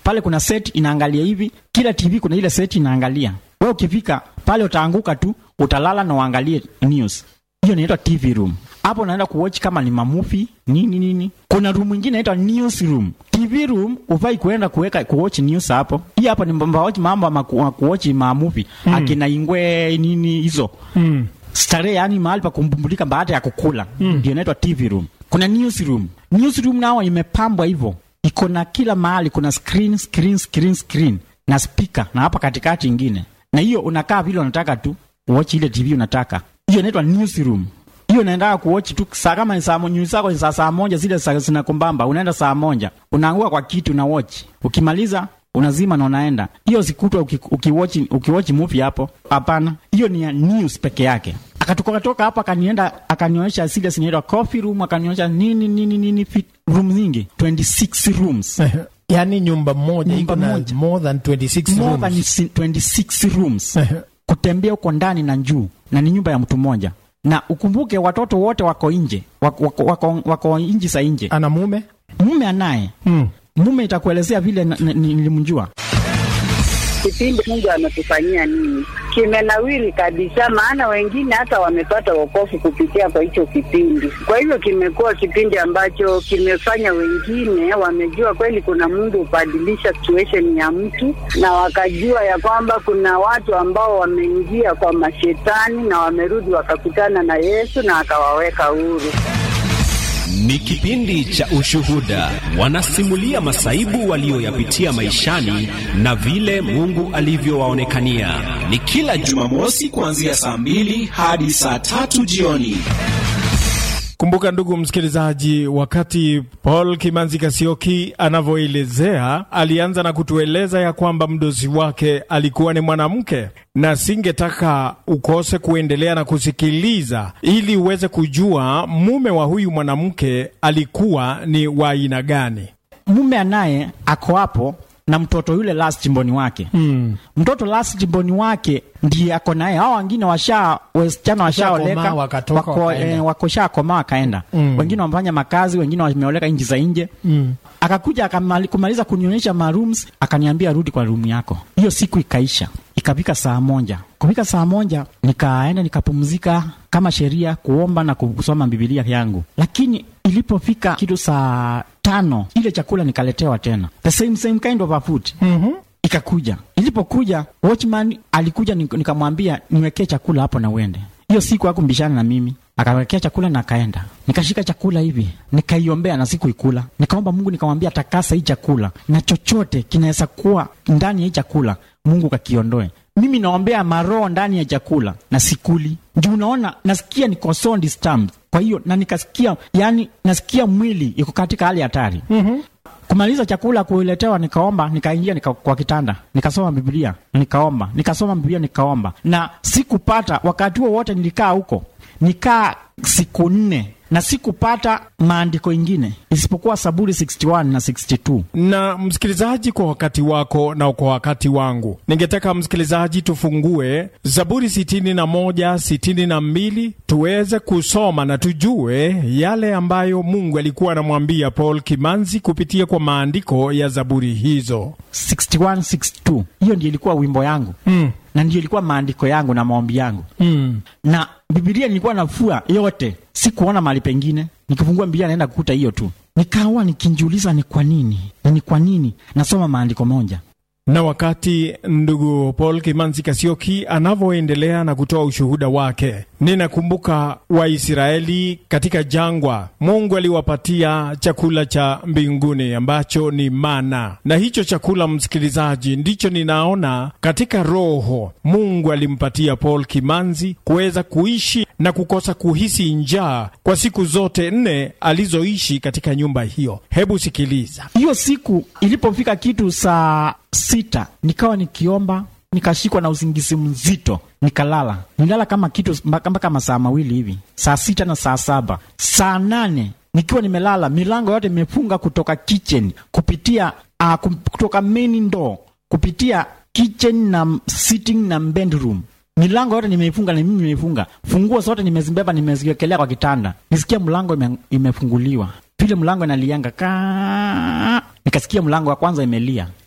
pale kuna set inaangalia hivi kila tv kuna ile set inaangalia we ukifika pale utaanguka tu utalala na uangalie news hiyo inaitwa tv room hapo unaenda kuwatch kama ni mamufi nini nini kuna room ingine inaitwa news room tv room ufai kuenda kuweka kuwatch news hapo hii hapa ni mbawatch mambo ama ku- kuwatch mamufi mm. akina ingwe nini hizo Mm. starehe yani mahali pa kumbumbulika baada ya kukula ndio inaitwa tv room kuna news room news room nao imepambwa hivyo iko na kila mahali kuna screen screen screen screen na speaker na hapa katikati ingine na hiyo unakaa vile unataka tu watch ile tv unataka hiyo inaitwa news room hiyo unaendaa kuwatch tu saa kama ni saa mo- news zako ni saa saa moja zile saa zinakumbamba unaenda saa moja unaangua kwa kitu na watch ukimaliza unazima na unaenda hiyo sikutwa uki- ukiwatch ukiwatch movie hapo hapana hiyo ni ya news peke yake akatoka toka hapo akanienda akanionyesha zile zinaitwa coffee room akanionyesha nini nini nini fit room nyingi 26 rooms yaani nyumba moja Nyumba iko na moja. more than 26 more than rooms. 26 rooms kutembea huko ndani na juu na ni nyumba ya mtu mmoja na ukumbuke watoto wote wako nje wako, wako, wako, wako nji za nje ana mume mume anaye mm. mume itakuelezea vile na- na- nilimjua kipindi Mungu ametufanyia nini, kimenawiri kabisa, maana wengine hata wamepata wokovu kupitia kwa hicho kipindi. Kwa hivyo kimekuwa kipindi ambacho kimefanya wengine wamejua kweli kuna Mungu hubadilisha situation ya mtu, na wakajua ya kwamba kuna watu ambao wameingia kwa mashetani na wamerudi wakakutana na Yesu na akawaweka huru. Ni kipindi cha ushuhuda. Wanasimulia masaibu walioyapitia maishani na vile Mungu alivyowaonekania. Ni kila Jumamosi kuanzia saa mbili hadi saa tatu jioni. Kumbuka ndugu msikilizaji, wakati Paul Kimanzi Kasioki anavyoelezea, alianza na kutueleza ya kwamba mdozi wake alikuwa ni mwanamke, na singetaka ukose kuendelea na kusikiliza ili uweze kujua mume wa huyu mwanamke alikuwa ni wa aina gani. mume anaye ako hapo na mtoto yule last jimboni wake Mm. mtoto last jimboni wake ndiye ako naye hao wengine washa wasichana washaoleka Washakomaa, wakatoka, wako, wakaenda. eh, wako shakomaa wakaenda Mm. wengine wamefanya makazi wengine wameoleka nchi za nje Mm. akakuja akamali, kumaliza kunionyesha marooms akaniambia rudi kwa room yako hiyo siku ikaisha ikafika saa moja kufika saa moja nikaenda nikapumzika kama sheria kuomba na kusoma bibilia yangu lakini ilipofika kitu saa tano ile chakula nikaletewa tena the same same kind of a food Mhm. ikakuja ilipokuja watchman alikuja nik- nikamwambia niwekee chakula hapo na uende hiyo siku hakumbishana na mimi akawekea chakula na akaenda nikashika chakula hivi nikaiombea na sikuikula nikaomba mungu nikamwambia takasa hii chakula na chochote kinaweza kuwa ndani ya hii chakula mungu kakiondoe mimi naombea maroho ndani ya chakula na sikuli juu unaona nasikia niko so disturbed kwa hiyo na nikasikia yani nasikia mwili iko katika hali hatari mm-hmm kumaliza chakula kuiletewa nikaomba nikaingia nika, kwa kitanda nikasoma biblia nikaomba nikasoma biblia nikaomba na sikupata wakati huo wote nilikaa huko nikaa siku nne na sikupata maandiko ingine isipokuwa saburi 61 na 62 na msikilizaji, kwa wakati wako na kwa wakati wangu, ningetaka msikilizaji tufungue Zaburi sitini na moja sitini na mbili tuweze kusoma na tujue yale ambayo Mungu alikuwa anamwambia Paul Kimanzi kupitia kwa maandiko ya Zaburi hizo. 61 62 hiyo ndio ilikuwa wimbo yangu Mm. na ndio ilikuwa maandiko yangu na maombi yangu Mm. na bibilia nilikuwa nafua yote sikuona mahali pengine nikifungua bibilia naenda kukuta hiyo tu nikawa nikinjiuliza ni kwa nini na ni kwa nini nasoma maandiko moja Na wakati ndugu Paul Kimanzi Kasioki anavyoendelea na kutoa ushuhuda wake, ninakumbuka Waisraeli katika jangwa, Mungu aliwapatia chakula cha mbinguni ambacho ni mana, na hicho chakula, msikilizaji, ndicho ninaona katika roho Mungu alimpatia Paul Kimanzi kuweza kuishi na kukosa kuhisi njaa kwa siku zote nne alizoishi katika nyumba hiyo. Hebu sikiliza. hiyo siku ilipofika kitu saa sita nikawa nikiomba nikashikwa na usingizi mzito nikalala nilala kama kitu mpaka mpaka masaa mawili hivi saa sita na saa saba saa nane nikiwa nimelala milango yote imefunga kutoka kitchen kupitia uh, kutoka main door kupitia kitchen na sitting na bedroom milango yote nimeifunga na mimi nimeifunga funguo zote nimezibeba nimeziwekelea kwa kitanda nisikia mlango ime, imefunguliwa vile mlango inalianga ka nikasikia mlango wa kwanza imelia